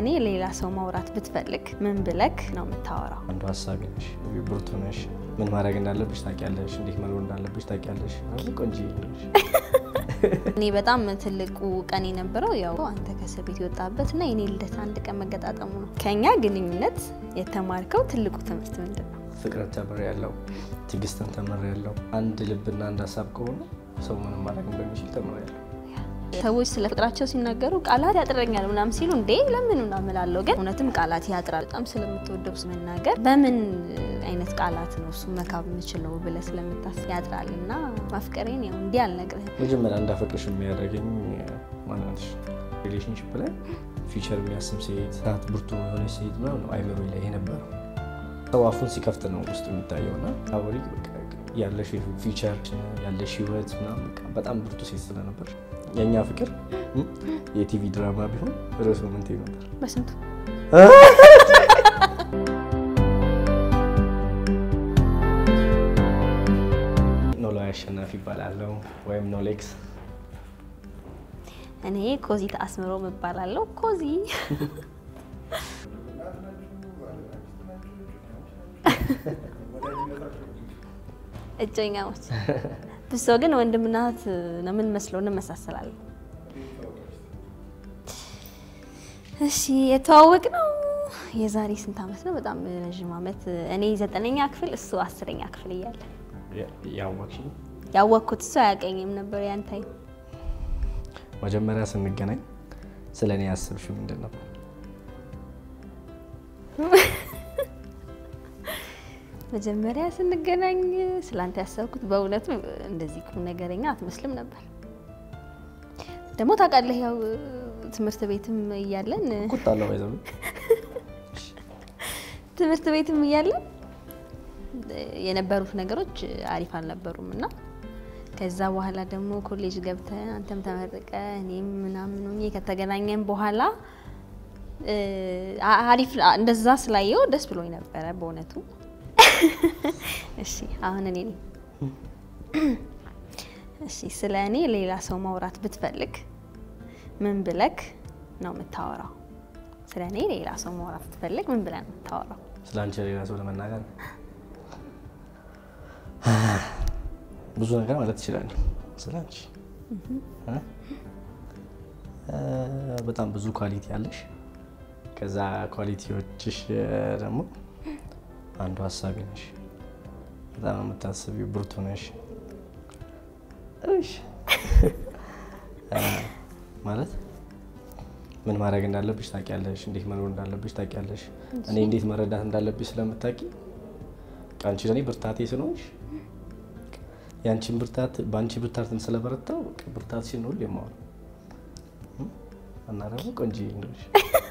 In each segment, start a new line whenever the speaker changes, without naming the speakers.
እኔ ሌላ ሰው ማውራት ብትፈልግ ምን ብለክ ነው የምታወራው?
አንዱ ሀሳቢ ነሽ፣ ብርቱ ነሽ። ምን ማድረግ እንዳለብሽ ታውቂያለሽ፣ እንዴት መኖር እንዳለብሽ ታውቂያለሽ። ቆንጆ ነሽ።
እኔ በጣም ትልቁ ቀን የነበረው ያው አንተ ከእስር ቤት የወጣበት እና የኔ ልደት አንድ ቀን መገጣጠሙ ነው። ከኛ ግንኙነት የተማርከው ትልቁ ትምህርት ምንድን ነው?
ፍቅርን ተምር ያለው ትዕግስትን ተምር ያለው አንድ ልብና አንድ ሀሳብ ከሆነ ሰው ምንም ማድረግ እንደሚችል ተምር ያለው
ሰዎች ስለ ፍቅራቸው ሲናገሩ ቃላት ያጥረኛል ምናምን ሲሉ እንዴ ለምን ምናምን እላለሁ። ግን እውነትም ቃላት ያጥራል። በጣም ስለምትወደው መናገር በምን አይነት ቃላት ነው እሱ መካብ የምችለው ብለህ ስለምታስብ ያጥራል። እና ማፍቀሬን ያው እንዲህ አልነግርህም።
መጀመሪያ እንዳፈቅርሽ የሚያደርገኝ ማናትሽ ሪሌሽንሽፕ ላይ ፊውቸር የሚያስብ ሴት ናት፣ ብርቱ የሆነች ሴት ምናምን ነው አይምሮ ላይ የነበረው። ሰው አፉን ሲከፍት ነው ውስጡ የሚታየው እና አብሪ ያለሽ ፊውቸር ያለሽ ህይወት ምናምን በቃ በጣም ብርቱ ሴት ስለነበር የእኛ ፍቅር የቲቪ ድራማ ቢሆን ርዕሱ ምን ትይ ነበር?
በስንቱ
ኖላዊ አሸናፊ ይባላለሁ ወይም ኖሌክስ።
እኔ ኮዚ ተአስምሮ እባላለሁ። ኮዚ እጮኛሞች ብሶ ግን ወንድምና እህት ነው የምንመስለው፣ እንመሳሰላለን። እሺ የተዋወቅ ነው የዛሬ ስንት ዓመት ነው? በጣም ረዥም ዓመት። እኔ ዘጠነኛ ክፍል እሱ አስረኛ ክፍል እያለ
ያወቅሽ
ያወቅኩት እሱ አያውቀኝም ነበር ያን ታይም።
መጀመሪያ ስንገናኝ ስለ እኔ ያስብሽው ምንድን ነበር?
መጀመሪያ ስንገናኝ ስላንተ ያሰብኩት በእውነቱ እንደዚህ ቁም ነገረኛ አትመስልም ነበር። ደግሞ ታውቃለህ፣ ያው ትምህርት ቤትም እያለን
ቁጣለሁ ባይዘው
ትምህርት ቤትም እያለን የነበሩት ነገሮች አሪፍ አልነበሩም እና ከዛ በኋላ ደግሞ ኮሌጅ ገብተን አንተም ተመርቀ እኔም ምናምን ሆኜ ከተገናኘን በኋላ አሪፍ እንደዛ ስላየው ደስ ብሎኝ ነበረ በእውነቱ። እሺ አሁን እኔ ነኝ። እሺ ስለ እኔ ሌላ ሰው ማውራት ብትፈልግ ምን ብለክ ነው የምታወራው? ስለ እኔ ሌላ ሰው ማውራት ብትፈልግ ምን ብለህ ነው የምታወራው?
ስለ አንቺ ሌላ ሰው ለመናገር ብዙ ነገር ማለት ትችላለህ። ስለ አንቺ በጣም ብዙ ኳሊቲ አለሽ። ከዛ ኳሊቲዎችሽ ደግሞ አንዱ ሀሳቢ ነሽ። በጣም የምታስቢው ብርቱ ነሽ። እሺ ማለት ምን ማድረግ እንዳለብሽ ታውቂያለሽ፣ እንዴት መኖር እንዳለብሽ ታውቂያለሽ። እኔ እንዴት መረዳት እንዳለብሽ ስለምታውቂ አንቺ ለእኔ ብርታቴ ስለሆንሽ የአንቺን ብርታት በአንቺ ብርታትን ስለበረታው ብርታትሽን ሁሉ የማወራው እና ደግሞ ቆንጆ ነሽ።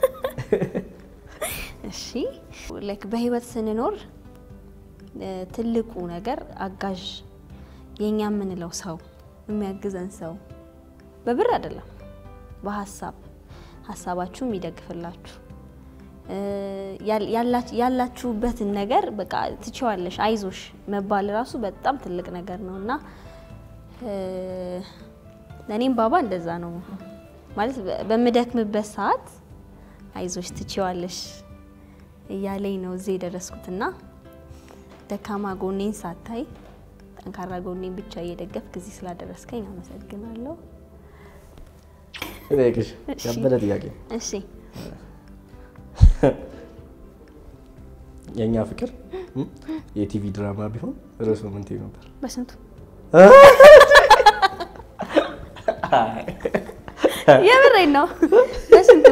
እሺ ላይክ በህይወት ስንኖር ትልቁ ነገር አጋዥ የኛ የምንለው ሰው የሚያግዘን ሰው በብር አይደለም፣ በሀሳብ ሀሳባችሁ የሚደግፍላችሁ ያላችሁበትን ነገር በቃ ትችዋለሽ፣ አይዞሽ መባል ራሱ በጣም ትልቅ ነገር ነው እና ለእኔም ባባ እንደዛ ነው ማለት በምደክምበት ሰዓት አይዞሽ ትችዋለሽ እያለኝ ነው እዚህ የደረስኩትና ደካማ ጎኔን ሳታይ ጠንካራ ጎኔን ብቻ እየደገፍክ እዚህ ስላደረስከኝ አመሰግናለሁ።
እጠይቅሽ ያበደ ጥያቄ
እሺ
የእኛ ፍቅር የቲቪ ድራማ ቢሆን ርዕሱ ምን ትይ ነበር?
በስንቱ የምሬን ነው። በስንቱ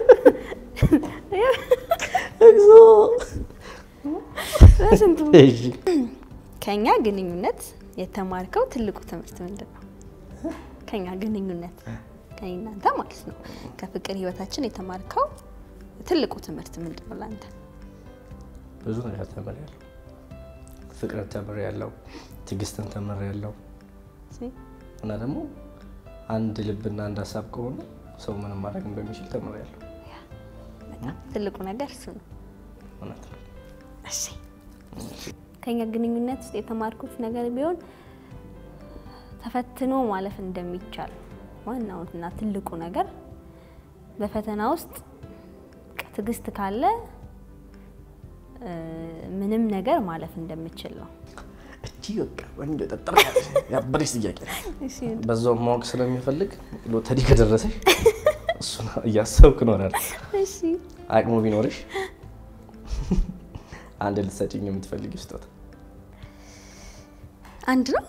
በስንቱ ከኛ ግንኙነት የተማርከው ትልቁ ትምህርት ምንድን ነው? ከኛ ግንኙነት ከኔ እናንተ ማለት ነው ከፍቅር ህይወታችን የተማርከው ትልቁ ትምህርት ምንድን ነው ለአንተ?
ብዙ ነገር ተምሬያለሁ። ፍቅርን ተምሬያለሁ፣ ትዕግስትን ተምሬያለሁ እና ደግሞ አንድ ልብና አንድ ሀሳብ ከሆነ ሰው ምንም ማድረግ እንደሚችል ተምሬያለሁ።
በጣም ትልቁ ነገር እሱ ነው።
እውነት ነው።
እሺ ከኛ ግንኙነት ውስጥ የተማርኩት ነገር ቢሆን ተፈትኖ ማለፍ እንደሚቻል ዋናውና ትልቁ ነገር በፈተና ውስጥ ትዕግስት ካለ እ፣ ምንም ነገር ማለፍ እንደምችል ነው።
እቺ በቃ ቆንጆ ጠጠር ያለች ያበደች ጥያቄ ነው።
እሺ
በዛው ማወቅ ስለሚፈልግ ሎተሪ ከደረሰሽ እሱን እያሰብክ ኖራል።
እሺ
አቅሙ ቢኖርሽ አንድ ልትሰጪኝ የምትፈልጊ ስጦታ
አንድ ነው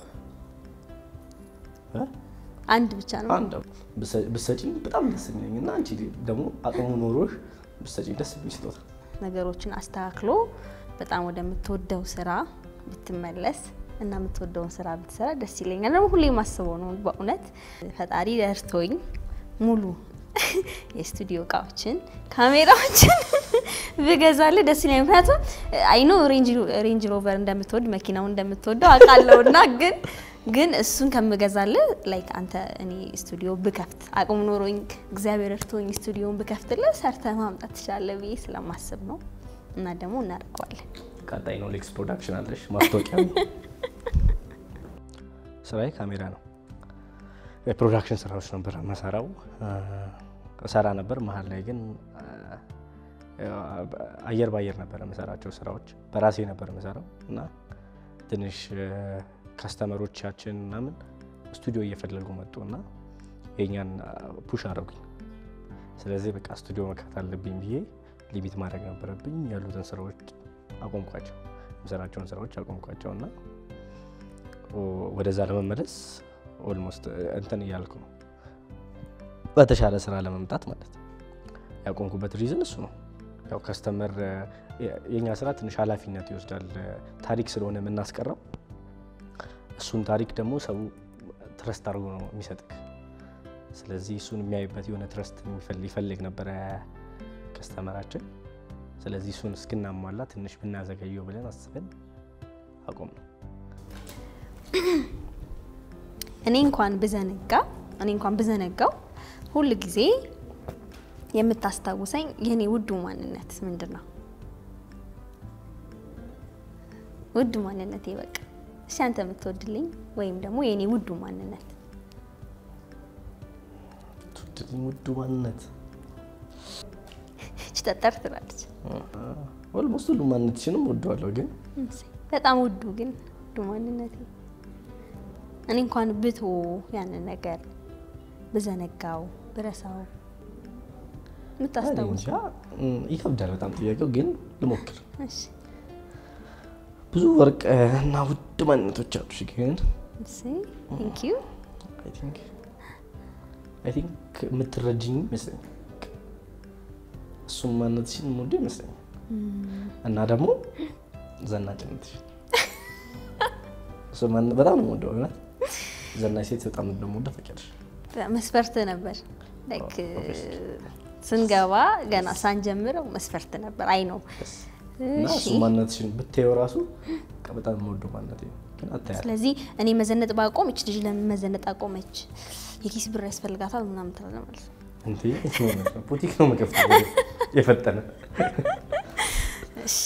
እ?
አንድ ብቻ ነው።
አንድ ብሰ- ብትሰጪኝ በጣም ደስ የሚለኝ እና አንቺ ደግሞ አቅሙ ኖሮሽ ብትሰጪኝ ደስ የሚል ስጦታ
ነገሮችን አስተካክሎ በጣም ወደምትወደው ስራ ብትመለስ እና የምትወደውን ስራ ብትሰራ ደስ ይለኛል። ደግሞ ሁሌ የማስበው ነው በእውነት ፈጣሪ ደርቶኝ ሙሉ የስቱዲዮ እቃዎችን ካሜራዎችን ብገዛልህ ደስ ይለኛል። ምክንያቱም አይኖ ሬንጅ ሮቨር እንደምትወድ መኪናውን እንደምትወደው አውቃለሁ እና ግን ግን እሱን ከምገዛልህ ላይክ አንተ እኔ ስቱዲዮ ብከፍት አቅሙ ኖሮኝ እግዚአብሔር እርቶኝ ስቱዲዮን ብከፍትልህ ሰርተህ ማምጣት ትችላለህ ብዬ ስለማስብ ነው እና ደግሞ እናደርገዋለን።
ቀጣይ ነው ሌክስ ፕሮዳክሽን አለሽ ማስታወቂያ ስራዬ ካሜራ ነው። የፕሮዳክሽን ስራዎች ነበር መሰራው እሰራ ነበር። መሀል ላይ ግን አየር ባየር ነበር የምሰራቸው ስራዎች በራሴ ነበር የምሰራው እና ትንሽ ከስተመሮቻችን ምናምን ስቱዲዮ እየፈለጉ መጡ እና የኛን ፑሽ አደረጉኝ። ስለዚህ በቃ ስቱዲዮ መክፈት አለብኝ ብዬ ሊሚት ማድረግ ነበረብኝ። ያሉትን ስራዎች አቆምኳቸው፣ የምሰራቸውን ስራዎች አቆምኳቸው እና ወደዛ ለመመለስ ኦልሞስት እንትን እያልኩ ነው፣ በተሻለ ስራ ለመምጣት ማለት ነው። ያቆምኩበት ሪዝን እሱ ነው። ያው ከስተመር የኛ ስራ ትንሽ ኃላፊነት ይወስዳል። ታሪክ ስለሆነ የምናስቀረው እሱን ታሪክ ደግሞ ሰው ትረስት አድርጎ ነው የሚሰጥክ። ስለዚህ እሱን የሚያይበት የሆነ ትረስት ይፈልግ ነበረ ከስተመራችን። ስለዚህ እሱን እስክናሟላ ትንሽ ብናዘገየው ብለን አስበን አቆም ነው።
እኔ እንኳን ብዘነጋ እኔ እንኳን ብዘነጋው ሁል ጊዜ የምታስታውሰኝ የኔ ውዱ ማንነት ምንድን ነው? ውዱ ማንነቴ በቃ እሺ፣ አንተ የምትወድልኝ ወይም ደግሞ የኔ ውዱ ማንነት
ትወድልኝ ውዱ ማንነት
እች ጠጠር ትላለች።
ኦልሞስት ሁሉ ማንነትሽንም ወደዋለሁ፣ ግን
በጣም ውዱ ግን ውዱ ማንነቴ እኔ እንኳን ብቶ ያንን ነገር ብዘነጋው ብረሳው የምታስታውስ
እንጃ ይከብዳል በጣም ጥያቄው፣ ግን ልሞክር።
እሺ
ብዙ ወርቅ እና ውድ ማንነቶች አሉሽ፣ ግን
እሺ ቴንክ ዩ
አይ ቲንክ የምትረጅኝ ይመስለኛል። እሱም ማንነትሽን የምወደ ይመስለኛል እና ደግሞ ዘናጭነትሽ እሱ ማንነት በጣም ነው የምወደው። እውነት ዘናጭ ሴት በጣም እንደምወደው ታውቂያለሽ።
መስፈርት ነበር ላይክ ስንገባ ገና ሳንጀምረው መስፈርት ነበር። አይ ነው
እና እሱ ማንነትሽን ብታየው ራሱ በቃ በጣም የምወደው ማንነት ነው፣ ግን አታያለሽ።
ስለዚህ እኔ መዘነጥ ባቆም እች ልጅ ለምን መዘነጥ አቆመች? የኪስ ብር ያስፈልጋታል ምናምን ትላለህ ማለት ነው።
እንዴ ቡቲክ ነው መከፍተው የፈጠነ
እሺ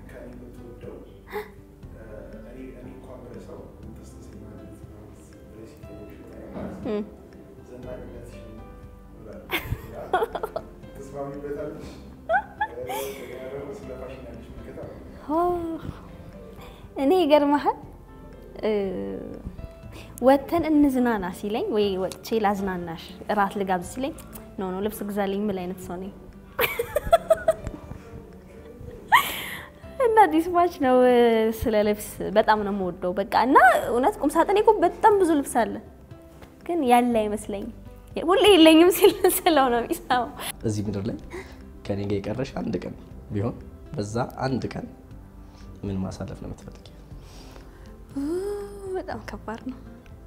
እኔ ይገርመሃል ወተን እንዝናና ሲለኝ ወይ ወጥቼ ላዝናናሽ እራት ልጋብዝ ሲለኝ ኖ ኖ ልብስ ግዛልኝ የምል አይነት ሰው ነኝ። እና ዲስማች ነው ስለ ልብስ በጣም ነው የምወደው። በቃ እና እውነት ቁም ሳጥኔ እኮ በጣም ብዙ ልብስ አለ፣ ግን ያለ አይመስለኝም። ሁሌ የለኝም ሲል ስለው ነው የሚሰማው።
እዚህ ምድር ላይ ከኔ ጋር የቀረሽ አንድ ቀን ቢሆን በዛ አንድ ቀን ምን ማሳለፍ ነው የምትፈልጊው?
በጣም ከባድ ነው።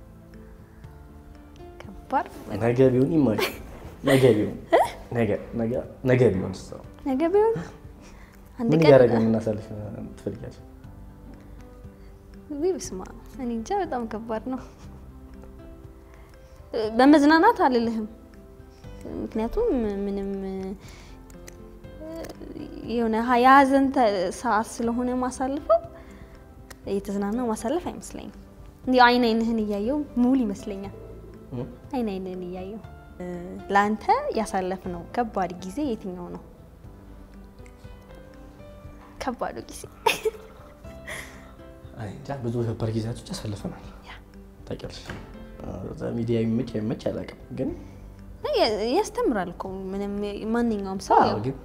ከባድ
ነገ ቢሆን ይማጭ ነገ ቢሆን ነገ ነገ ነገ ቢሆን ሰው
ነገ ቢሆን አንድ
ምን
ቀን
እያደረግን የምናሳልፍ ትፈልጊያለሽ?
ውይ በስመ አብ እኔ እንጃ በጣም ከባድ ነው። በመዝናናት አልልህም፣ ምክንያቱም ምንም የሆነ የሀዘን ሰዓት ስለሆነ ማሳልፈው እየተዝናናው ማሳለፍ አይመስለኝም። እንዲሁ አይን አይንህን እያየው ሙሉ ይመስለኛል። አይን አይንህን እያየው ለአንተ ያሳለፍነው ከባድ ጊዜ የትኛው ነው? ከባዱ ጊዜ
እኔ እንጃ ብዙ ከባድ ጊዜያቶች አሳልፈናል።
ያ።
ታውቂያለሽ እዛ ሚዲያ የሚመች አይመች አላውቅም፣ ግን
ያ- ያስተምራል እኮ ምንም ማንኛውም ሰው
አዎ፣
ያው
ግን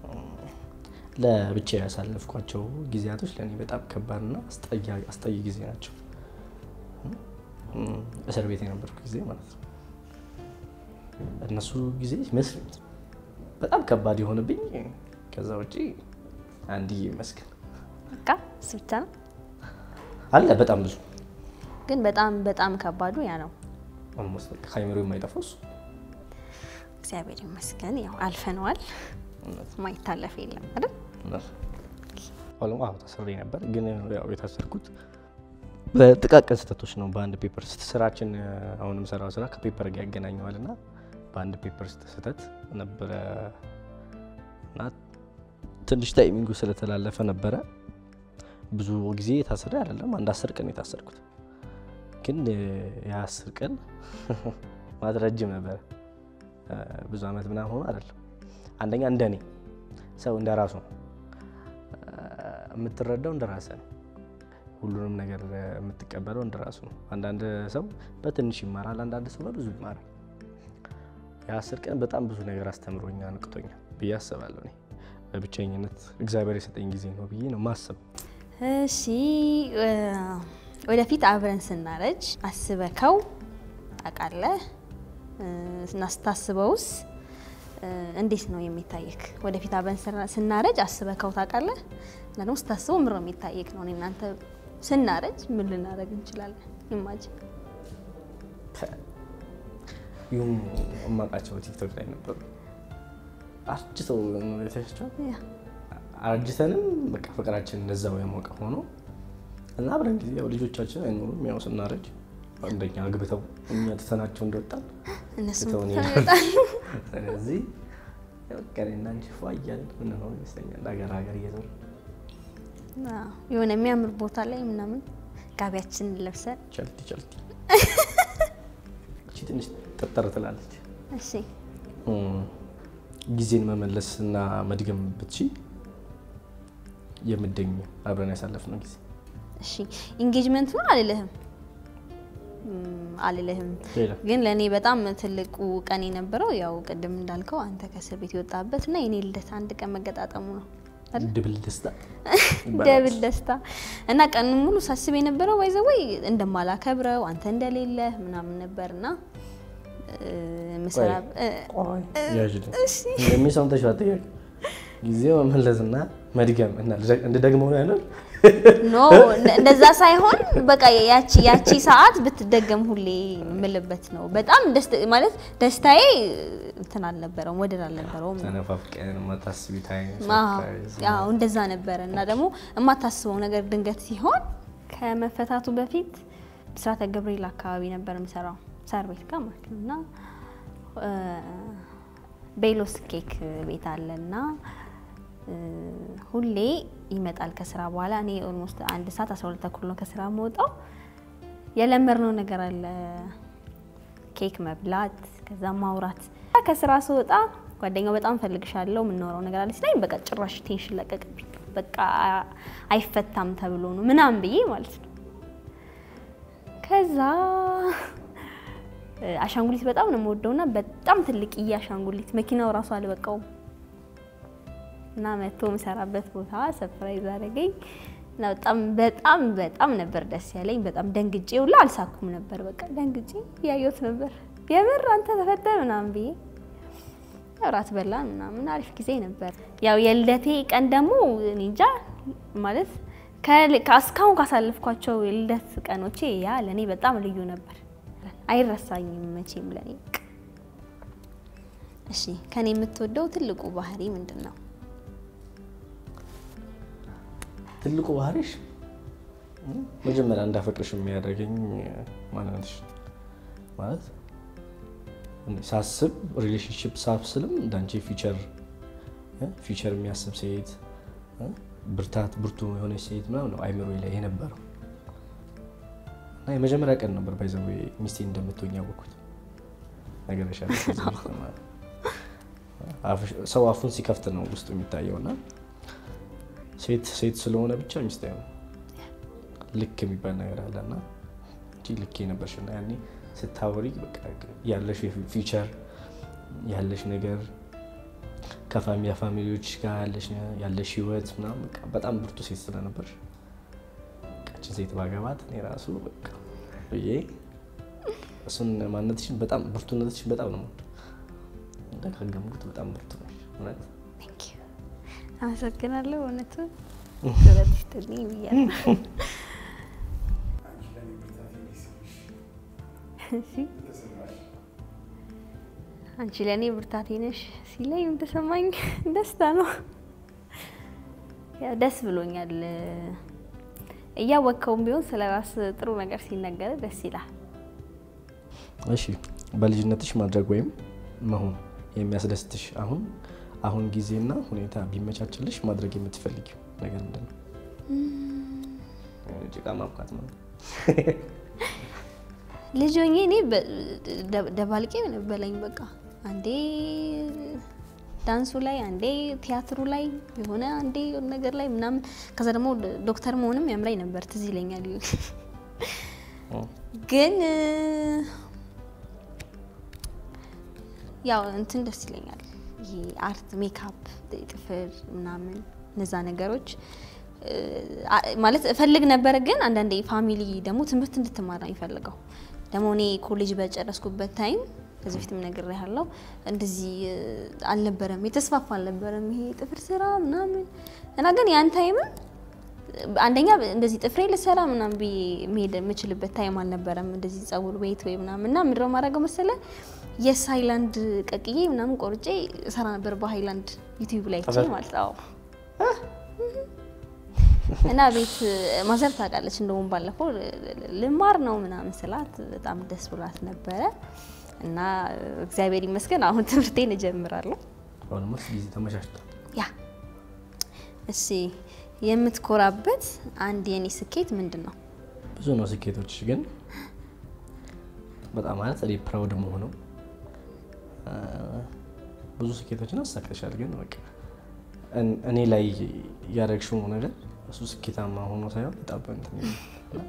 ለብቻ ያሳለፍኳቸው ጊዜያቶች ለእኔ በጣም ከባድና አስጠያ- አስጠይ ጊዜ ናቸው። እም፣ እስር ቤት የነበርኩ ጊዜ ማለት ነው። እነሱ ጊዜ ይመስለኝ በጣም ከባድ የሆነብኝ ከዛ ውጪ አንድዬ ይመስገን
በቃ እሱ ብቻ ነው።
አለ በጣም ብዙ
ግን በጣም በጣም ከባዱ ያ ነው።
ኦልሞስት በቃ ከአይምሮ የማይጠፋው እሱ
እግዚአብሔር ይመስገን ያው አልፈነዋል።
እውነት
ማይታለፍ የለም አይደል?
እውነት። አሁን አዎ ታስሬ ነበር፣ ግን ያው የታሰርኩት በጥቃቅን ስህተቶች ነው። በአንድ ፔፐር ስራችን አሁን የምሰራው ስራ ከፔፐር ጋር ያገናኘዋል እና በአንድ ፔፐር ስህተት ነበረ እና ትንሽ ታይሚንጉ ስለተላለፈ ነበረ። ብዙ ጊዜ የታስሬ አይደለም፣ አንድ አስር ቀን የታሰርኩት ግን የአስር ቀን ማለት ረጅም ነበረ። ብዙ አመት ምናምን ሆኖ አይደለም። አንደኛ እንደኔ ሰው እንደ ራሱ ነው የምትረዳው፣ እንደ ራስህ ነው። ሁሉንም ነገር የምትቀበለው እንደ ራሱ ነው። አንዳንድ ሰው በትንሽ ይማራል፣ አንዳንድ ሰው በብዙ ይማራል። የአስር ቀን በጣም ብዙ ነገር አስተምሮኛል፣ ንቅቶኛል ብዬ አስባለሁ። እኔ በብቸኝነት እግዚአብሔር የሰጠኝ ጊዜ ነው ብዬ ነው ማሰብ።
እሺ እ፣ ወደፊት አብረን ስናረጅ አስበከው ታውቃለህ? እ፣ እና ስታስበውስ እ፣ እንዴት ነው የሚታየክ? ወደፊት አብረን ስና- ስናረጅ አስበከው ታውቃለህ? እና ደግሞ ስታስበው ምሮ የሚታየክ ነው? እኔ እናንተ ስናረጅ ምን ልናደርግ እንችላለን? ኢማጂን
ይሁም እማውቃቸው ቲክቶክ ላይ ነበሩ አርጅተው የተሻቸው
ያ
አርጅተንም በቃ ፍቅራችን እንደዛው የሞቀ ሆኖ እና አብረን ጊዜ ያው ልጆቻችን አይኖሩም። ያው ስናረጅ አንደኛ አግብተው እኛ ትተናቸው እንደወጣን
እነሱም
ትተውን
ይመጣሉ።
ስለዚህ በቃ እኔና አንቺ ፏ እያልን ምንሆን ይመስለኛል ሀገር ሀገር እየዞርን
አዎ፣ የሆነ የሚያምር ቦታ ላይ ምናምን ጋቢያችንን ለብሰን
ቸልቲ ቸልቲ እቺ ትንሽ ጠጠር ትላለች።
እሺ
እም፣ ጊዜን መመለስ እና መድገም ብትቺ የምደኝ አብረን ያሳለፍነው ጊዜ
እሺ ኢንጌጅመንት ነው አልልህም እም፣ አልልህም
ሌላ
ግን ለእኔ በጣም ትልቁ ቀን የነበረው ያው ቅድም እንዳልከው አንተ ከእስር ቤት የወጣበት እና የኔ ልደት አንድ ቀን መገጣጠሙ ነው አይደል?
ድብል ደስታ
ደብል ደስታ እና ቀን ሙሉ ሳስብ የነበረው ባይዘወይ እንደማላከብረው አንተ እንደሌለ ምናምን ነበርና እ፣ ምሰራ እ፣
ቆይ ያዥልኝ
እሺ
እንደሚሰምተሽ አጠያቂ ጊዜው መመለስና መድገም እና እንድደግመው ነው ያለው።
ኖ እንደዛ ሳይሆን በቃ ያቺ ያቺ ሰዓት ብትደገም ሁሌ የምልበት ነው። በጣም ደስ ማለት ደስታዬ እንትን አልነበረውም፣ ወደር አልነበረውም።
ተነፋፍቀን የማታስቢ ታይም
አዎ
ሰርፕራይዝ
አዎ፣ እንደዛ ነበረ እና ደግሞ የማታስበው ነገር ድንገት ሲሆን ከመፈታቱ በፊት ብስራተ ገብርኤል አካባቢ ነበር የምሰራው ሳር ቤት ጋር ማለት ነው እና እ፣ ቤሎስ ኬክ ቤት አለ እና እ፣ ሁሌ ይመጣል ከስራ በኋላ እኔ ኦልሞስት አንድ ሰዓት አስራ ሁለት ተኩል ነው ከስራ መውጣው የለመድነው ነገር አለ ኬክ መብላት ከዛ ማውራት ከስራ ስወጣ ጓደኛው በጣም ፈልግሻለሁ የምናወራው ነገር አለ ሲለኝ በቃ ጭራሽ ቴንሽን ለቀቅብኝ በቃ አይፈታም ተብሎ ነው ምናምን ብዬ ማለት ነው ከዛ እ፣ አሻንጉሊት በጣም ነው የምወደውና በጣም ትልቅዬ አሻንጉሊት መኪናው ራሱ አልበቃውም እና መጥቶ የምሰራበት ቦታ ሰፕራይዝ አደረገኝ እና በጣም በጣም በጣም ነበር ደስ ያለኝ። በጣም ደንግጬ ሁላ አልሳኩም ነበር። በቃ ደንግጬ ያየሁት ነበር የምር አንተ ተፈተ ምናምን ብዬ እራት በላን ምናምን አሪፍ ጊዜ ነበር። ያው የልደቴ ቀን ደግሞ እኔ እንጃ ማለት ከ- ከእስካሁን ካሳለፍኳቸው የልደት ቀኖቼ ያ ለእኔ በጣም ልዩ ነበር። አይረሳኝም መቼም ለእኔ። እሺ ከኔ የምትወደው ትልቁ ባህሪ ምንድን ነው?
ትልቁ ባህሪሽ እም፣ መጀመሪያ እንዳፈቅርሽ የሚያደርገኝ ማንነትሽ ማለት እኔ ሳስብ ሪሌሽንሽፕ ሳብስልም እንዳንቺ ፊቸር ፊቸር የሚያስብ ሴት እ፣ ብርታት ብርቱ የሆነች ሴት ምናምን ነው አይምሮ ላይ የነበረው እና የመጀመሪያ ቀን ነበር ባይዘዌ ሚስቴ እንደምትሆኝ ያወቅኩት ነገር ሰው አፉን ሲከፍት ነው ውስጡ የሚታየው እና ሴት ሴት ስለሆነ ብቻ ሚስት አይሆንም። ልክ የሚባል ነገር አለና እንጂ ልክ የነበርሽ እና ያኔ ስታወሪ በቃ ያለሽ ፊውቸር ያለሽ ነገር ከፋሚያ ፋሚሊዎች ጋር ያለሽ ያለሽ ህይወት ምናምን በቃ በጣም ብርቱ ሴት ስለነበርሽ ቃችን ሴት ባገባት እኔ ራሱ በቃ ብዬ እሱን ማንነትሽን በጣም ብርቱነትሽን በጣም ነው የምወደው። እንደካገምኩት በጣም ብርቱ ነሽ እውነት።
Thank you። አመሰግናለሁ። እውነቱ ረት ይስጥልኝ ብያለሁ። እሺ አንቺ ለእኔ ብርታቴ ነሽ ሲለኝ የተሰማኝ ደስታ ነው። ያው ደስ ብሎኛል። እያወቅከውም ቢሆን ስለ ራስ ጥሩ ነገር ሲነገር ደስ ይላል።
እሺ በልጅነትሽ ማድረግ ወይም መሆን የሚያስደስትሽ አሁን አሁን ጊዜና ሁኔታ ቢመቻችልሽ ማድረግ የምትፈልጊው ነገር ምንድን ነው? ጭቃ ማብቃት ነው።
ልጅ ሆኜ እኔ በ- ደ- ደባልቄ በለኝ በቃ አንዴ ዳንሱ ላይ አንዴ ቲያትሩ ላይ የሆነ አንዴ የሆነ ነገር ላይ ምናምን ከዛ ደግሞ ዶክተር መሆንም ያምራኝ ነበር ትዝ ይለኛል። ግን እ፣ ያው እንትን ደስ ይለኛል ይሄ አርት ሜካፕ፣ ጥፍር ምናምን እነዛ ነገሮች እ፣ አ- ማለት እፈልግ ነበረ። ግን አንዳንዴ ፋሚሊ ደግሞ ትምህርት እንድትማራ የሚፈልገው ደግሞ እኔ ኮሌጅ በጨረስኩበት ታይም ከዚህ በፊትም ነግሬሃለሁ፣ እንደዚህ እ፣ አልነበረም፣ የተስፋፋ አልነበረም ይሄ ጥፍር ስራ ምናምን እና ግን ያን ታይምም አንደኛ እንደዚህ ጥፍሬ ልሰራ ምናምን ብዬ መሄድ የምችልበት ታይም አልነበረም። እንደዚህ ጸጉር ቤት ወይ ምናምን እና ምድረው ማድረገው መሰለ የስ ሃይላንድ ቀቅዬ ምናምን ቆርጬ እሰራ ነበር በሃይላንድ ዩቲዩብ ላይ አይቼ
ጥፍር?
ማለት ነው። እና ቤት ማዘር ታውቃለች። እንደውም ባለፈው ልማር ነው ምናምን ስላት በጣም ደስ ብሏት ነበረ እና እግዚአብሔር ይመስገን አሁን ትምህርቴን እጀምራለሁ።
ኦልሞስት ጊዜ ተመቻችቷል።
ያ እሺ፣ የምትኮራበት አንድ የኔ ስኬት ምንድን ነው?
ብዙ ነው ስኬቶች፣ ግን በጣም ማለት እኔ ፕራውድ መሆነው ብዙ ስኬቶችን አሳክተሻል፣ ግን በቃ እን- እኔ ላይ ያደረግሽው ነገር እሱ ስኬታማ ሆኖ ሳይሆን በጣም እንትን የሚል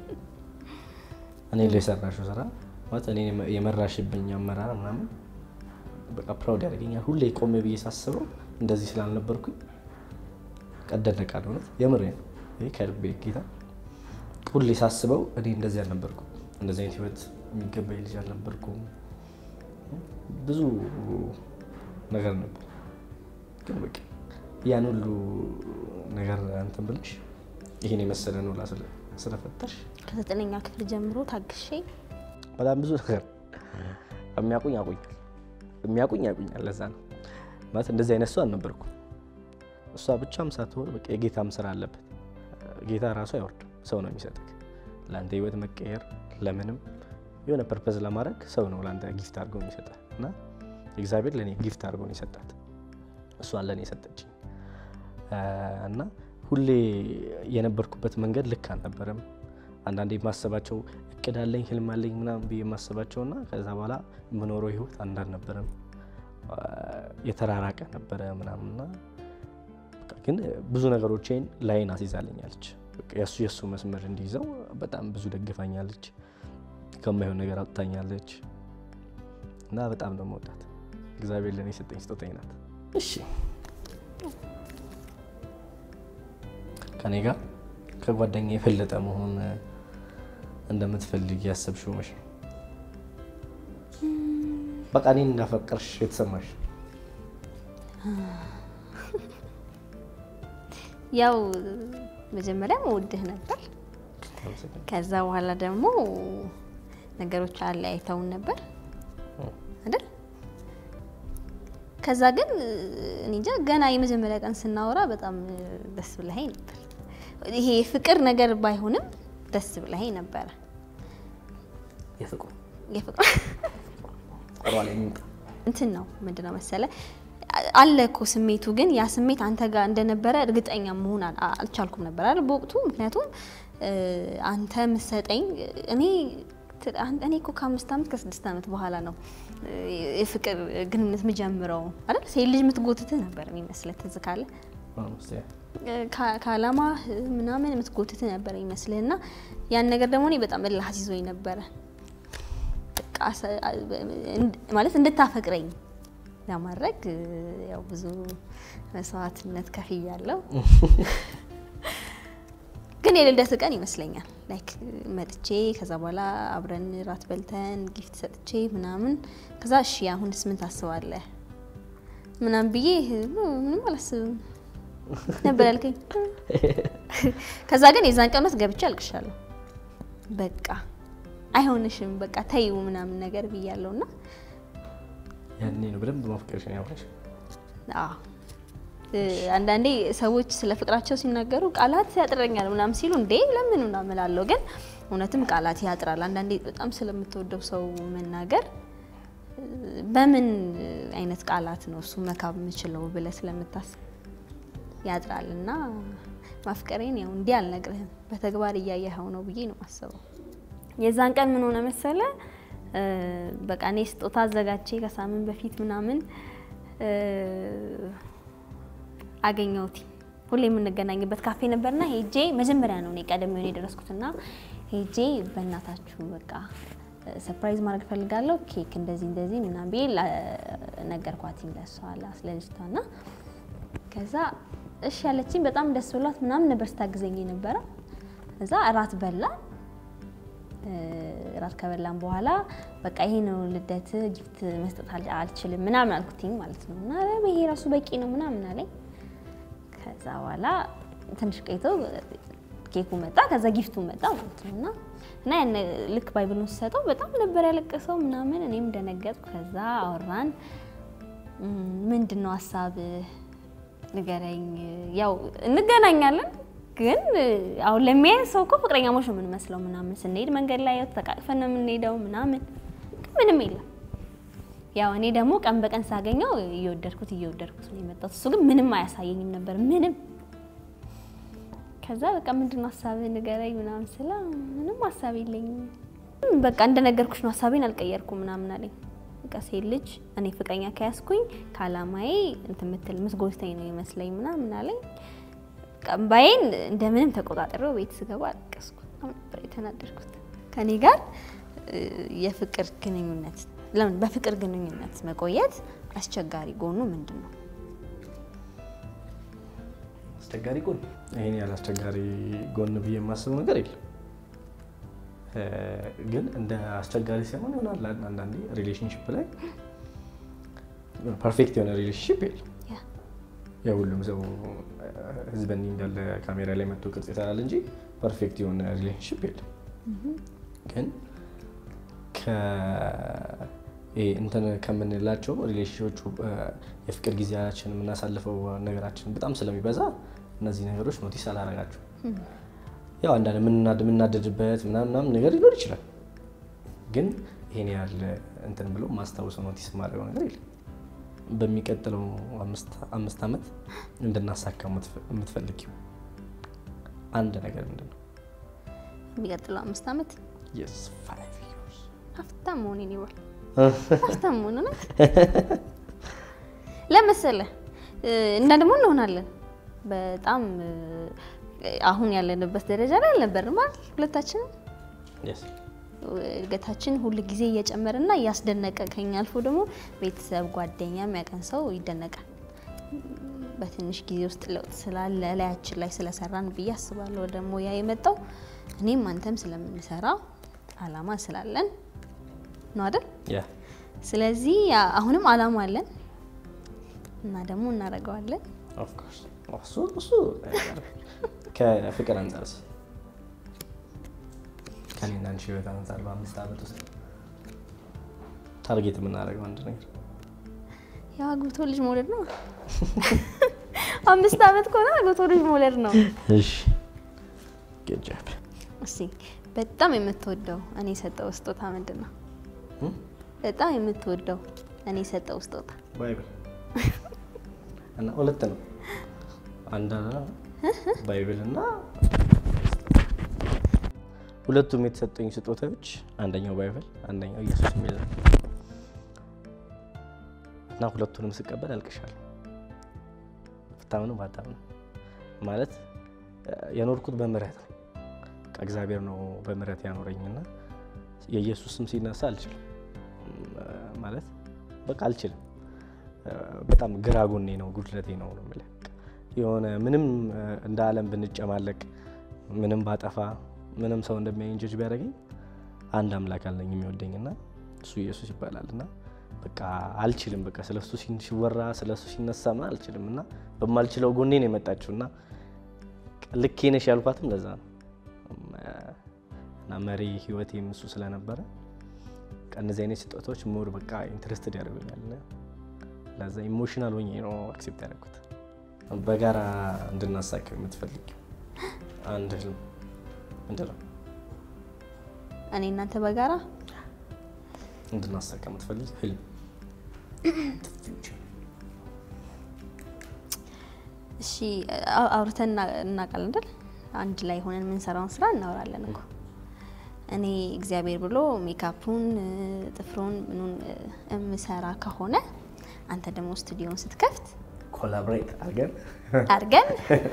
እኔ ላይ የሰራሽው ስራ ማለት እኔ የመራሽብኝ አመራር ምናምን በቃ ፕራውድ ያደርገኛል። ሁሌ ቆሜ ብዬ ሳስበው እንደዚህ ስላልነበርኩኝ ቀደነቃል። እውነት የምሬ ነው። ይሄ ከልቤ ጌታ ሁሌ ሳስበው እኔ እንደዚህ አልነበርኩም። እንደዚህ አይነት ህይወት የሚገባኝ ልጅ አልነበርኩም። ብዙ ነገር ነበር፣ ግን በቃ ያን ሁሉ ነገር እንትን ብለሽ ይሄን የመሰለ ነው ላ ስለፈጠርሽ
ከዘጠነኛ ክፍል ጀምሮ ታግሼ
በጣም ብዙ ነገር የሚያውቁኝ ያውቁኛል፣ የሚያውቁኝ ያውቁኛል። ለዛ ነው ማለት እንደዚህ አይነት ሰው አልነበርኩም። እሷ ብቻም ሳትሆን በቃ የጌታም ስራ አለበት። ጌታ ራሱ አይወርድም፣ ሰው ነው የሚሰጥህ። ለአንተ ህይወት መቀየር ለምንም የሆነ ፐርፐዝ ለማድረግ ሰው ነው ለአንተ ጊፍት አድርገው የሚሰጠህ እና እግዚአብሔር ለእኔ ጊፍት አድርገው ነው የሰጣት፣ እሷን ለእኔ የሰጠችኝ እና ሁሌ የነበርኩበት መንገድ ልክ አልነበረም። አንዳንዴ የማሰባቸው እቅድ አለኝ ህልም አለኝ ምናምን ብዬ የማስባቸው እና ከዛ በኋላ የምኖረው ህይወት አንድ አልነበረም፣ የተራራቀ ነበረ ምናምንና በቃ ግን ብዙ ነገሮችን ላይን አስይዛልኛለች። በቃ የእሱ የእሱ መስመር እንዲይዘው በጣም ብዙ ደግፋኛለች፣ ከማይሆን ነገር አውጥታኛለች እና በጣም ነው መውዳት። እግዚአብሔር ለእኔ የሰጠኝ ስጦታኝ ናት። እሺ ከኔ ጋር ከጓደኛ የበለጠ መሆን እንደምትፈልግ ያሰብሽው መቼ ነው? በቃ እኔን እንዳፈቀርሽ የተሰማሽ
ያው መጀመሪያ መውድህ ነበር። ከዛ በኋላ ደግሞ ነገሮች አለያይተውን ነበር አይደል? ከዛ ግን እኔ እንጃ ገና የመጀመሪያ ቀን ስናወራ በጣም ደስ ብለኸኝ ነበር። ይሄ የፍቅር ነገር ባይሆንም ደስ ብለኸኝ ነበረ።
የፍቅሩ
የፍቅር
ቆሯ ላይ የሚምጣ
እንትን ነው ምንድን ነው መሰለ አለ እኮ ስሜቱ፣ ግን ያ ስሜት አንተ ጋር እንደነበረ እርግጠኛ መሆን አል- አልቻልኩም ነበር አይደል በወቅቱ። ምክንያቱም እ፣ አንተ ምሰጠኝ እኔ ት- አን- እኔ እኮ ከአምስት ዓመት ከስድስት ዓመት በኋላ ነው እ፣ የፍቅር ግንኙነት የምጀምረው አይደል። ሴት ልጅ የምትጎትትህ ነበር የሚመስለህ ትዝ ካለ
ኦልሞስት ያ
ከአላማ ምናምን የምትጎትት ነበር ይመስልህ እና ያን ነገር ደግሞ እኔ በጣም እልህ አስይዞኝ ነበረ። በቃ አሰ- ማለት እንድታፈቅረኝ ለማድረግ ያው ብዙ መስዋዕትነት ከፍያለሁ። ግን የልደት ቀን ይመስለኛል ላይክ መጥቼ ከዛ በኋላ አብረን ራት በልተን ጊፍት ሰጥቼ ምናምን ከዛ እሺ አሁንስ ምን ታስባለህ ምናምን ብዬ ምንም አላስብም ነበር ያልከኝ። ከዛ ግን የዛን ቀን ዕለት ገብቼ አልቅሻለሁ። በቃ አይሆንሽም፣ በቃ ተይው ምናምን ነገር ብያለሁ እና
ያኔ ነው በደንብ ማፍቀርሽን ያወራሽ።
አዎ እ፣ አንዳንዴ ሰዎች ስለ ፍቅራቸው ሲናገሩ ቃላት ያጥረኛል ምናምን ሲሉ እንዴ ለምን ምናምን እላለሁ። ግን እውነትም ቃላት ያጥራል። አንዳንዴ በጣም ስለምትወደው ሰው መናገር እ፣ በምን አይነት ቃላት ነው እሱ መካብ የምችለው ብለህ ስለምታስብ ያጥራል። እና ማፍቀሬን ያው እንዲህ አልነግርህም በተግባር እያየኸው ነው ብዬ ነው የማስበው። የዛን ቀን ምን ሆነ መሰለ እ፣ በቃ እኔ ስጦታ አዘጋጅቼ ከሳምንት በፊት ምናምን እ፣ አገኘሁት ሁሌ የምንገናኝበት ካፌ ነበርና ሄጄ መጀመሪያ ነው እኔ ቀደም ሆነ የደረስኩትና ሄጄ በእናታችሁ በቃ ሰርፕራይዝ ማድረግ ፈልጋለሁ ኬክ እንደዚህ እንደዚህ ምናምን ብዬ ላ- ነገርኳትኝ ለሷ ለልጅቷ ና ከዛ እሺ ያለችኝ በጣም ደስ ብሏት ምናምን ነበር ስታግዘኝ የነበረ እዛ እራት በላ እራት ከበላን በኋላ በቃ ይሄ ነው ልደት ጊፍት መስጠት አል- አልችልም ምናምን አልኩትኝ ማለት ነው እና ኧረ ይሄ ራሱ በቂ ነው ምናምን አለኝ ከዛ በኋላ ትንሽ ቆይቶ ኬኩ መጣ፣ ከዛ ጊፍቱ መጣ ማለት ነው እና እና ያን ልክ ባይብሉን ስሰጠው በጣም ነበር ያለቀሰው ምናምን። እኔም ደነገጥኩ። ከዛ አወራን። እም፣ ምንድን ነው ሀሳብ ንገረኝ። ያው እንገናኛለን ግን አሁን ለሚያይ ሰው እኮ ፍቅረኛሞች ነው የምንመስለው ምናምን ስንሄድ መንገድ ላይ ተቃቅፈን ነው የምንሄደው ምናምን ግን ምንም የለም። ያው እኔ ደግሞ ቀን በቀን ሳገኘው እየወደድኩት እየወደድኩት ነው የመጣሁት። እሱ ግን ምንም አያሳየኝም ነበር ምንም። ከዛ በቃ ምንድን ነው ሀሳብህ ንገረኝ ምናምን ስላ ምንም ሀሳብ የለኝም በቃ እንደነገርኩሽ ነው ሀሳቤን አልቀየርኩም ምናምን አለኝ። በቃ ሴት ልጅ እኔ ፍቅረኛ ከያዝኩኝ ከአላማዬ እንትን ምትል ምስጎዝተኝ ነው ይመስለኝ ምናምን አለኝ። ቀንባዬን እንደምንም ተቆጣጠረው ቤት ስገባ አለቀስኩ። በጣም ነበር የተናደድኩት። ከኔ ጋር እ፣ የፍቅር ግንኙነት ለምን በፍቅር ግንኙነት መቆየት አስቸጋሪ ጎኑ ምንድን ነው?
አስቸጋሪ ጎን ይሄን ያህል አስቸጋሪ ጎን ብዬ የማስበው ነገር የለም። እ፣ ግን እንደ አስቸጋሪ ሳይሆን ይሆናል አንዳንዴ ሪሌሽንሽፕ ላይ ፐርፌክት የሆነ ሪሌሽንሽፕ የለም።
ያ
የሁሉም ሰው ህዝበኒ እንዳለ ካሜራ ላይ መጥቶ ቅርጽ ይሰራል እንጂ ፐርፌክት የሆነ ሪሌሽንሽፕ የለም። ግን ከ- ይሄ እንትን ከምንላቸው ሪሌሽኖቹ የፍቅር ጊዜያችን የምናሳልፈው ነገራችን በጣም ስለሚበዛ እነዚህ ነገሮች ኖቲስ አላረጋቸው። ያው አንዳንድ የምንናድ- የምናደድበት ምናምን ምናምን ነገር ሊኖር ይችላል። ግን ይሄን ያህል እንትን ብሎ ማስታወሰው ኖቲስ የማደርገው ነገር የለም። በሚቀጥለው አምስት- አምስት ዓመት እንድናሳካ የምትፈልጊው አንድ ነገር ምንድን ነው?
የሚቀጥለው አምስት ዓመት
Yes, five years.
ሀብታም መሆኔን ይወል ሀብታም መሆን ነው ለመሰለህ እ፣ እና ደግሞ እንሆናለን በጣም እ፣ አሁን ያለንበት ደረጃ ላይ አልነበርም አይደል? ሁለታችንም
Yes.
እድገታችን ሁል ጊዜ እየጨመረና እያስደነቀ ከኛ አልፎ ደግሞ ቤተሰብ፣ ጓደኛ የሚያቀን ሰው ይደነቃል። በትንሽ ጊዜ ውስጥ ለውጥ ስላለ ላያችን ላይ ስለሰራን ብዬ አስባለሁ። ደግሞ ያ የመጣው እኔም አንተም ስለምንሰራ አላማ ስላለን ነው አይደል?
Yeah.
ስለዚህ ያ- አሁንም አላማ አለን እና ደግሞ እናደርገዋለን።
Of course. እሱ እሱ ከፍቅር አንጻርስ ከኔና አንቺ ህይወት አንጻር በአምስት ዓመት ውስጥ ታርጌት የምናደርገው አንድ ነገር
ያው አግብቶ ልጅ መውለድ ነው። አምስት ዓመት ከሆነ አግብቶ ልጅ መውለድ ነው።
እሺ good job
እስቲ በጣም የምትወደው እኔ የሰጠው ስጦታ ምንድን ነው?
Hmm?
በጣም የምትወደው እኔ የሰጠው ስጦታ
ባይብል እና ሁለት ነው አንድ ባይብል እና ሁለቱም የተሰጠኝ ስጦታዎች አንደኛው ባይብል አንደኛው ኢየሱስ የሚል ነው እና ሁለቱንም ስቀበል አልቅሻለሁ ብታምኑ ባታምኑ ማለት የኖርኩት በምህረት ነው። እግዚአብሔር ነው በምህረት ያኖረኝና የኢየሱስ ስም ሲነሳ አልችልም ማለት በቃ አልችልም። በጣም ግራ ጎኔ ነው ጉድለቴ ነው ነው የምልህ። የሆነ ምንም እንደ ዓለም ብንጨማለቅ ምንም ባጠፋ ምንም ሰው እንደሚያየኝ ጀጅ ቢያደርገኝ አንድ አምላክ አለኝ የሚወደኝና እሱ ኢየሱስ ይባላል እና በቃ አልችልም። በቃ ስለ እሱ ሲወራ ስለ እሱ ሲነሳ ምን አልችልም እና በማልችለው ጎኔ ነው የመጣችው እና ልኬ ነሽ ያልኳትም ለዛ ነው እና መሪ ህይወቴም እሱ ስለነበረ እነዚህ አይነት ስጦታዎች ሞር በቃ ኢንትረስትድ ያደርጉኛል። ለዛ ኢሞሽናል ሆኜ ነው አክሴፕት ያደረኩት። በጋራ እንድናሳካው የምትፈልጊው አንድ ህልም ምንድን ነው?
እኔ እናንተ በጋራ
እንድናሳካ የምትፈልጊው ህልም
እሺ፣ አውርተን እናውቃለን አይደል? አንድ ላይ ሆነን የምንሰራውን ስራ እናወራለን እኮ እኔ እግዚአብሔር ብሎ ሜካፑን ጥፍሩን ምኑን የምሰራ ከሆነ አንተ ደግሞ ስቱዲዮን ስትከፍት
ኮላብሬት አድርገን
አድርገን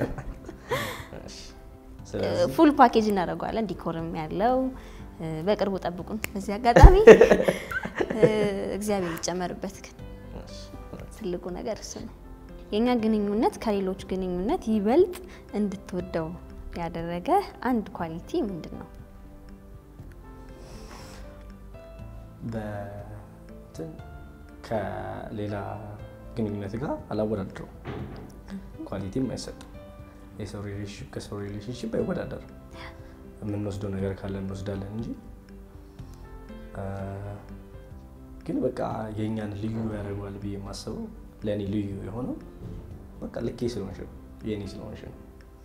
ፉል ፓኬጅ እናደርገዋለን። ዲኮርም ያለው በቅርቡ ጠብቁን። በዚህ አጋጣሚ እግዚአብሔር ይጨመርበት። ግን ትልቁ ነገር እሱ ነው። የእኛ ግንኙነት ከሌሎች ግንኙነት ይበልጥ እንድትወደው ያደረገ አንድ ኳሊቲ ምንድን ነው?
በእንትን ከሌላ ግንኙነት ጋር አላወዳድረው። ኳሊቲም አይሰጥም። የሰው ሪሌሽንሽፕ ከሰው ሪሌሽንሽፕ አይወዳደርም። የምንወስደው ነገር ካለ እንወስዳለን እንጂ ግን በቃ የእኛን ልዩ ያደርገዋል ብዬ የማስበው ለእኔ ልዩ የሆነው በቃ ልኬ ስለሆንሽ ነው፣ የእኔ ስለሆንሽ ነው።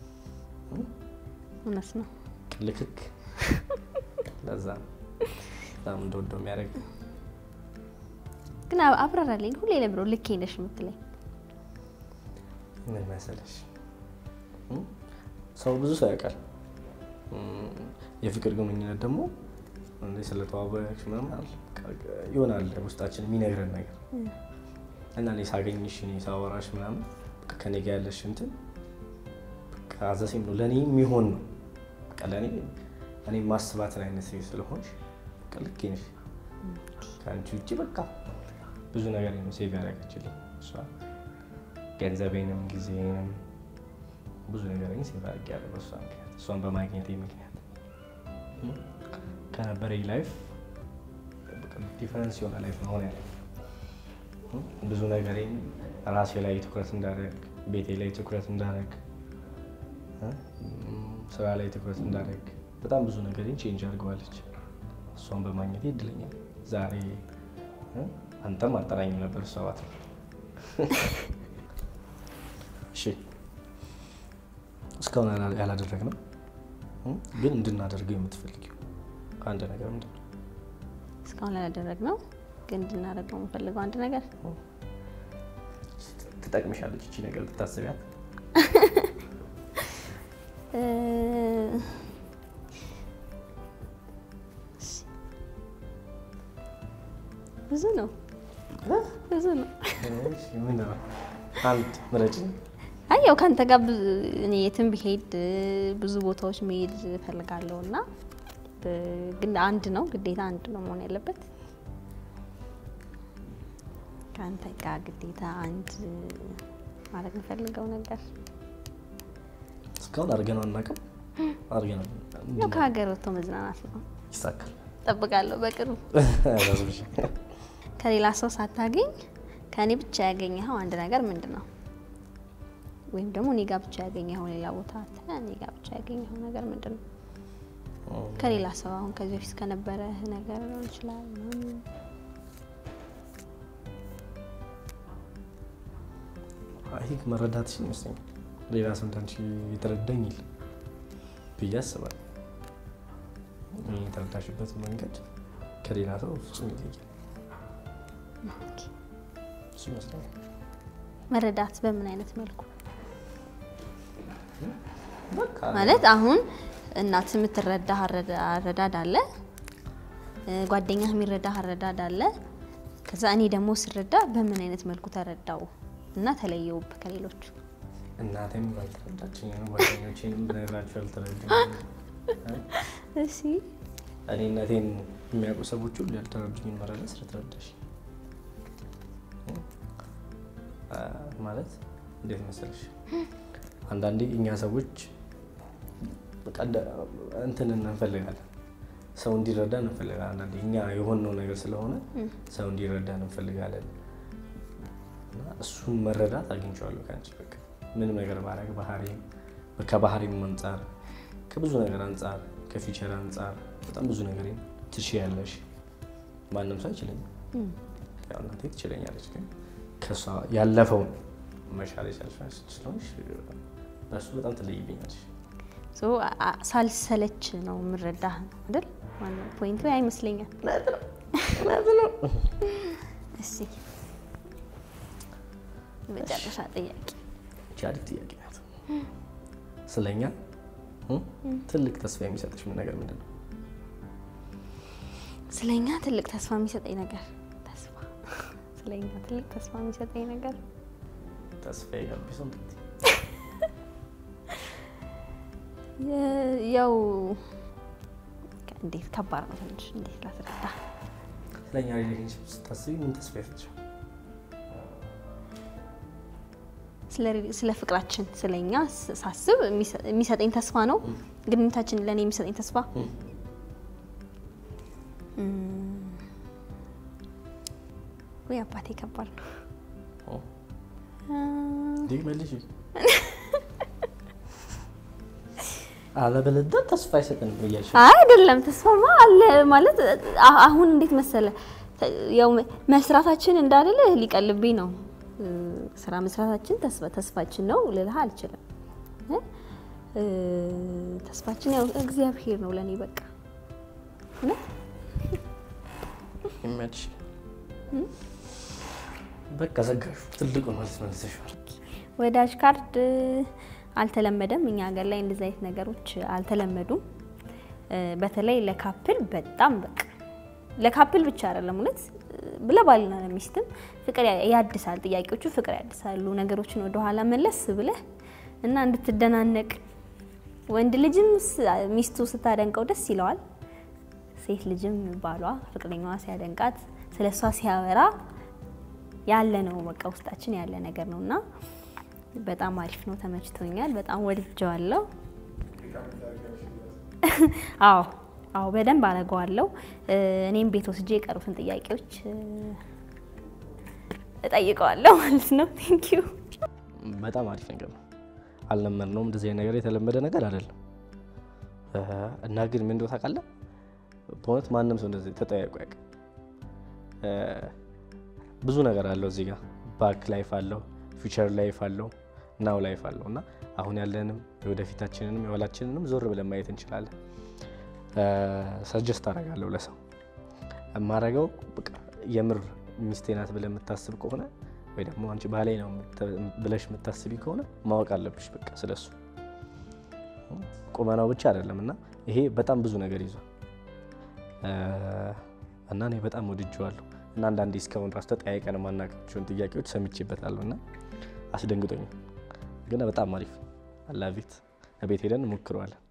እውነት ነው።
ልክክ ለዛ ነው በጣም እንደወደው የሚያደርግ
ግን አብራራልኝ። ሁሌ ለምሮ ልኬ ነሽ የምትለኝ
ምን መሰለሽ፣ ሰው ብዙ ሰው ያውቃል። የፍቅር ግንኙነት ደግሞ እንደ ስለተዋወቅሽ ምናምን አለ ይሆናል ውስጣችን የሚነግረን ነገር እና እኔ ሳገኝሽ እኔ ሳወራሽ ምናምን ከኔ ጋር ያለሽ እንትን አዘሴም ነው ለእኔ የሚሆን ነው። በቃ ለእኔ እኔ ማስባትን አይነት ሴት ስለሆንሽ በቃ ልክ ነሽ። ከአንቺ ውጭ በቃ ብዙ ነገር ሴቭ ያደረገችልኝ እሷ ገንዘቤንም ጊዜንም ብዙ ነገር ሴቭ አድርጌያለሁ በእሷ ምክንያት እሷን በማግኘቴ ምክንያት ከነበረኝ ላይፍ ዲፈረንስ የሆነ ላይፍ መሆን ያለ ብዙ ነገሬን ራሴ ላይ ትኩረት እንዳደረግ፣ ቤቴ ላይ ትኩረት እንዳደረግ፣ ስራ ላይ ትኩረት እንዳደረግ በጣም ብዙ ነገሬን ቼንጅ አድርገዋለች። እሷን በማግኘቴ እድለኛ ዛሬ አንተም አጠራኝም ነበር እሷ ባት እሺ እስካሁን ያላደረግነው ግን እንድናደርገው የምትፈልጊው አንድ ነገር ምንድን ነው?
እስካሁን ያላደረግነው ግን እንድናደርገው የምፈልገው አንድ ነገር
ትጠቅምሻለች እቺ ነገር ብታስቢያት።
ብዙ ነው ብዙ ነው።
ምንድን ነው? አንድ ምረጭ።
አይ ያው ከአንተ ጋር እኔ የትም ብሄድ ብዙ ቦታዎች መሄድ እፈልጋለሁ እና ግን አንድ ነው ግዴታ አንድ ነው መሆን ያለበት። ከአንተ ጋር ግዴታ አንድ ማድረግ የምፈልገው ነገር
እስካሁን አድርገነው አናውቅም። አድርገነው
ያው ከሀገር ወጥቶ መዝናናት ነው።
ይሳካል።
እጠብቃለሁ በቅርቡ ከሌላ ሰው ሳታገኝ ከእኔ ብቻ ያገኘኸው አንድ ነገር ምንድን ነው? ወይም ደግሞ እኔ ጋር ብቻ ያገኘኸው ሌላ ቦታ እኔ ጋር ብቻ ያገኘኸው ነገር ምንድን ነው? ከሌላ ሰው አሁን ከዚህ በፊት ከነበረ ነገር ሊሆን ይችላል።
ይህ መረዳትሽ ይመስለኛል። ሌላ ሰው እንዳንቺ የተረዳኝ የለም ብዬ አስባለሁ። የተረዳሽበት መንገድ ከሌላ ሰው ፍጹም ይለያል። እሱ ይመስለኛል።
መረዳት በምን አይነት መልኩ
በቃ
ማለት አሁን እናት የምትረዳ አረዳድ አለ፣ ጓደኛ የሚረዳ አረዳድ አለ። ከዛ እኔ ደግሞ ስረዳ በምን አይነት መልኩ ተረዳው እና ተለየውብ ከሌሎቹ
እናቴም አልተረዳችኝም፣ ጓደኞቼንም ብነግራቸው አልተረዱኝም።
እሺ
እኔ እናቴን የሚያውቁ ሰዎች ሁሉ ያልተረዱኝን መረዳት ስለተረዳሽ ማለት እንዴት መሰለሽ፣ አንዳንዴ እኛ ሰዎች በቃ እንደ- እንትን እንፈልጋለን፣ ሰው እንዲረዳ እንፈልጋለን። አንዳንዴ እኛ የሆነው ነገር ስለሆነ ሰው እንዲረዳ እንፈልጋለን። እና እሱን መረዳት አግኝቼዋለሁ ከአንቺ በቃ ምንም ነገር ባረግ ባህሪ ከባህሪም አንጻር ከብዙ ነገር አንጻር ከፊቸር አንጻር በጣም ብዙ ነገር ትችያለሽ። ማንም ሰው አይችለኝም። ያው እናቴ ትችለኛለች፣ ግን ከእሷ ያለፈውን መሻል የቻልሽ ስለሆንሽ በእሱ በጣም ትለይብኛለሽ።
ሶ አ- አ- ሳልሰለች ነው የምረዳህ ነው አይደል? ዋናው ፖይንቱ ያ ይመስለኛል። እሺ መጨረሻ ጥያቄ
ይቺ አሪፍ ጥያቄ ናት። ስለኛ እ? ትልቅ ተስፋ የሚሰጥሽ ምን ነገር ምንድን ነው?
ስለኛ ትልቅ ተስፋ የሚሰጠኝ ነገር ተስፋ ስለኛ ትልቅ ተስፋ የሚሰጠኝ ነገር
ተስፋ የጋቢሶ
የ- ያው እንዴት ከባድ ነው ትንሽ እንዴት ላስረዳ
ስለኛ ሪሌሽንሽፕ ስታስቢ ምን ተስፋ ይሰጥሻል?
ስለ ሪ- ስለ ፍቅራችን ስለኛ ስ- ሳስብ የሚሰ- የሚሰጠኝ ተስፋ ነው ግንኙነታችን ለእኔ የሚሰጠኝ ተስፋ
እ?
እም፣ ወይ አባቴ ከባድ ነው
ኦ፣
እም፣
እንዲህ መልሽ አለበለዚያ ተስፋ አይሰጠንም ብያሽ
አይ አይደለም ተስፋማ አለ ማለት አ- አሁን እንዴት መሰለ ተ- ያው መ- መስራታችን እንዳልል ሊቀልብኝ ነው እ፣ ስራ መስራታችን ተስፋ ተስፋችን ነው ልልህ አልችልም እ? እ፣ ተስፋችን ያው እግዚአብሔር ነው ለእኔ በቃ እውነት
ይመችሽ። በቃ ዘጋሹ። ትልቁ መልስ መልሰሻል።
ወዳጅ ካርድ አልተለመደም። እኛ ሀገር ላይ እንደዚህ አይነት ነገሮች አልተለመዱም። እ፣ በተለይ ለካፕል በጣም በቃ ለካፕል ብቻ አይደለም እውነት ለባልና ለሚስትም ፍቅር ያ- ያድሳል። ጥያቄዎቹ ፍቅር ያድሳሉ። ነገሮችን ወደኋላ መለስ ብለህ እና እንድትደናነቅ ወንድ ልጅም ስ- ሚስቱ ስታደንቀው ደስ ይለዋል። ሴት ልጅም ባሏ ፍቅረኛዋ ሲያደንቃት ስለ እሷ ሲያወራ ያለ ነው በቃ ውስጣችን ያለ ነገር ነው እና በጣም አሪፍ ነው። ተመችቶኛል። በጣም ወድጀዋለሁ። አዎ አዎ በደንብ አደርገዋለሁ። እ፣ እኔም ቤት ወስጄ የቀሩትን ጥያቄዎች እ፣ እጠይቀዋለሁ ማለት ነው። ቴንክ ዩ
በጣም አሪፍ ነገር ነው። አልለመድነውም። እንደዚህ አይነት ነገር የተለመደ ነገር አይደለም እ፣ እና ግን ምን እንደው ታውቃለህ፣ በእውነት ማንም ሰው እንደዚህ ተጠያይቆ ያውቅ ብዙ ነገር አለው እዚህ ጋር ባክ ላይፍ አለው፣ ፊውቸር ላይፍ አለው፣ ናው ላይፍ አለው እና አሁን ያለንም የወደፊታችንንም የኋላችንንም ዞር ብለን ማየት እንችላለን። ሰጀስት አደርጋለሁ ለሰው የማደርገው በቃ የምር ሚስቴ ናት ብለህ የምታስብ ከሆነ ወይ ደግሞ አንቺ ባሌ ነው የምት- ብለሽ የምታስቢ ከሆነ ማወቅ አለብሽ በቃ ስለሱ ቁመናው ብቻ አይደለም እና ይሄ በጣም ብዙ ነገር ይዟል እ፣ እና እኔ በጣም ወድጀዋለሁ እና አንዳንዴ እስካሁን ራሱ ተጠያይቀን የማናውቃቸውን ጥያቄዎች ሰምቼበታለሁ እና አስደንግጦኛል ግን በጣም አሪፍ አላቪት ቤት ሄደን እንሞክረዋለን